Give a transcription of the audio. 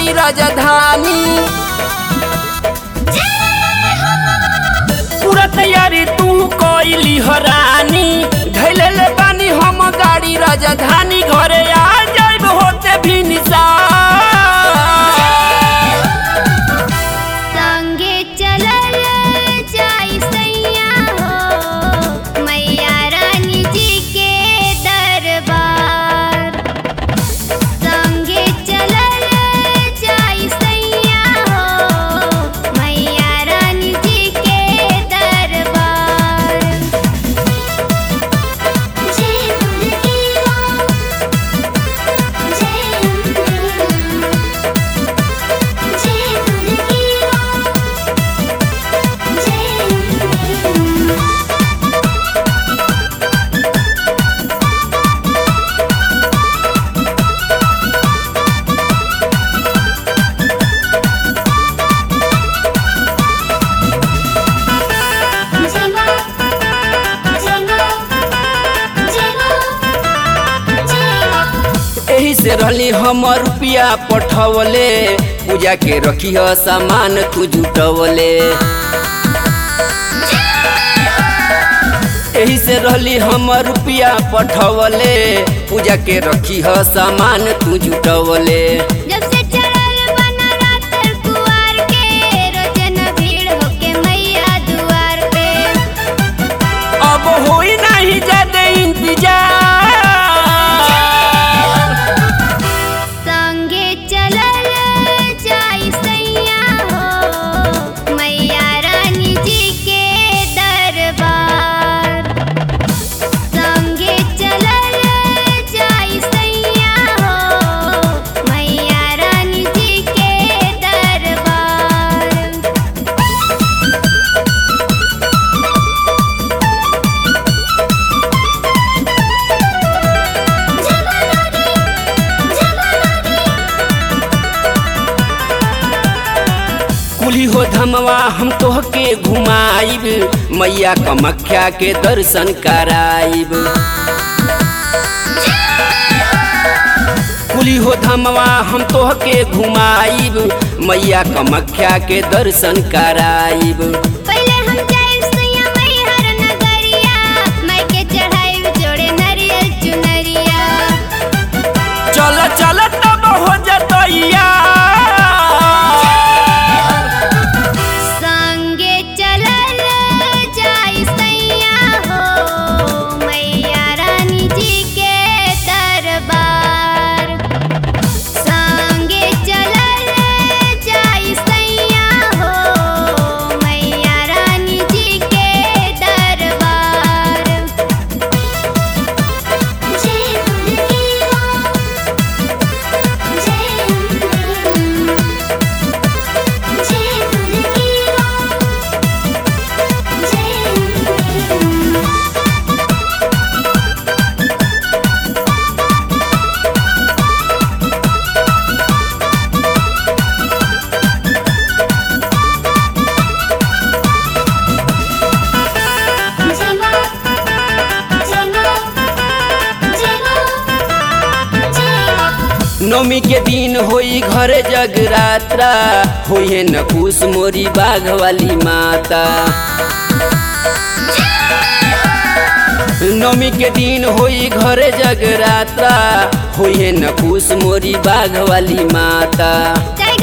गाड़ी राजधानी पूरा तैयारी तू कोइली हरानी धैले ले बानी हम गाड़ी राजधानी घरे आ जाइब होते भी निशान संगे चलल जाई सैया हो मैया रानी जी के दरबार संगे चलल जाई सैया हो मैया रानी जी के दरबार जय दुर्गे मां जय जय दुर्गे मां जय जय मां जय मां जय मां जय मां एही से रहली हम रुपया पठवले पूजा के रखी सामान तू जुटवले एही से रहली हम रुपया पठवले पूजा के रखी सामान तू जुटवले जब से चढ़ल बना रात कुवार के रोजन भीड़ होके मैया दुआर पे अब होई नहीं ज्यादा इंतजार संगे चलल जाई सैया हो मैया रानी जी के दरबार संगे चलल जाई सैया हो मैया रानी जी के दरबार कुली हो धमवा हम तोहके घुमाइब मैया कमख्या के दर्शन कराइब कुली हो धमवा हम तोहके घुमाइब मैया कमख्या के दर्शन कराइब पहले हम जाइब सैया मैहर नगरिया मैं के चढ़ाइब जोड़े नरियल चुनरिया चल चल तब हो जतैया संगे चलल जाई सैया हो मैया रानी जी के दरबार संगे चलल जाई सैया हो मैया रानी जी के दरबार जय दुर्गे मां जय जय दुर्गे मां जय जय मां जय मां जय मां जय मां नौमी के दिन होई घरे जगरात्रा होइए न खुश मोरी बाघ वाली माता नौमी के दिन होई घरे जगरात्रा होइए न खुश मोरी बाघ वाली माता जय